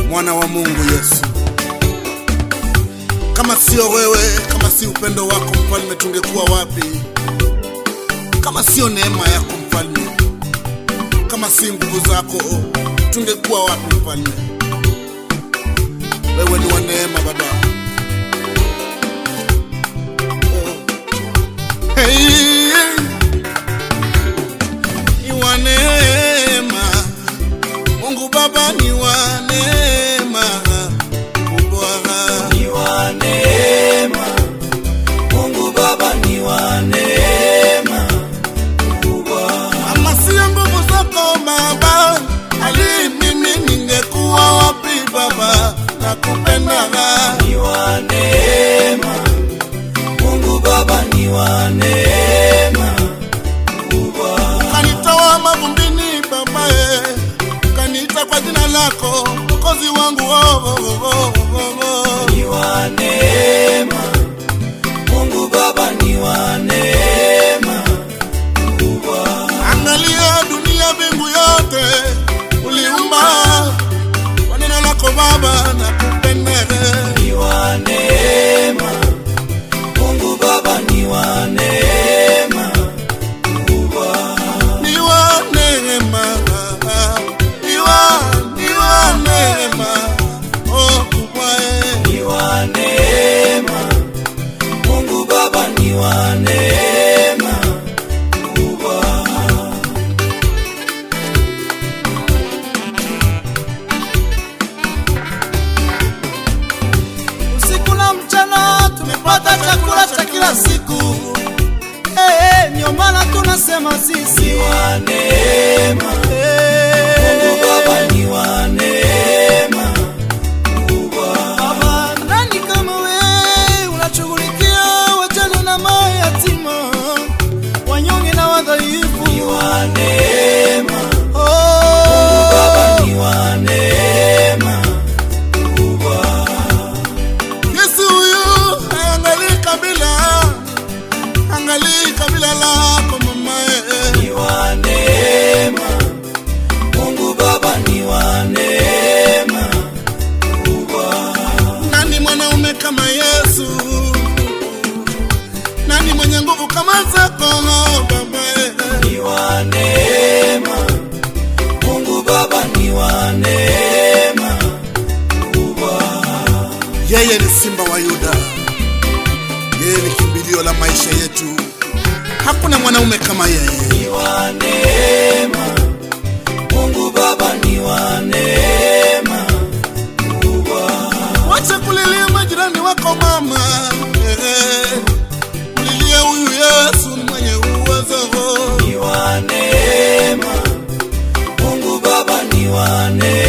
mwana wa Mungu Yesu. Kama sio wewe, kama si upendo wako mfalme, tungekuwa wapi? Kama sio neema yako mfalme, kama si nguvu zako, tungekuwa wapi mfalme? Wewe ni wa neema Baba. Hey, ni wa neema Mungu Baba, ni wa neema kubwa. ni wa neema Mungu Baba ni wa neema kubwa Kama sio nguvu zako Baba, ali mimi ningekuwa wapi Baba? Nakupendaga ni wa neema Mungu Baba ni wa neema kubwa kanitoa mavumbini Baba, eh, kaniita kwa jina lako Mwokozi wangu oh, oh, oh, oh, oh. ni wa neema Mungu Baba ni wa neema kubwa Angalia dunia, mbingu yote uliumba kwa neno lako Baba, nakupendaga ni wa neema Mungu Baba ni wa neema kubwa ni wa neema, ni wa ni wa neema oh kubwa eh. ni wa neema Mungu Baba ni wa neema kubwa usiku na mchana tumepata chakula cha kila siku hey, hey, ndio maana tunasema ni sisi wa neema hey, Mungu Baba ni wa neema kubwa Baba, nani kama wewe unashughulikia wajane na mayatima wanyonge na wadhaifu ni wa neema oh, Baba ni wa neema kubwa Yesu huyu haangalii kabila, angalii kabila lako mama eh. ni wa neema Mungu Baba ni wa neema kubwa Nani mwanaume kama Yesu? Nani mwenye nguvu kama zako Baba? ni wa neema Mungu Baba ni wa neema kubwa Yeye ni simba wa Yuda, yeye ni kimbilio la maisha yetu. Hakuna mwanaume kama yeye. ni wa neema Mungu Baba ni wa neema kubwa Wacha kulilia majirani wako mama, eh, mlilie huyu Yesu mwenye uwezo. ni wa neema Mungu Baba ni wa neema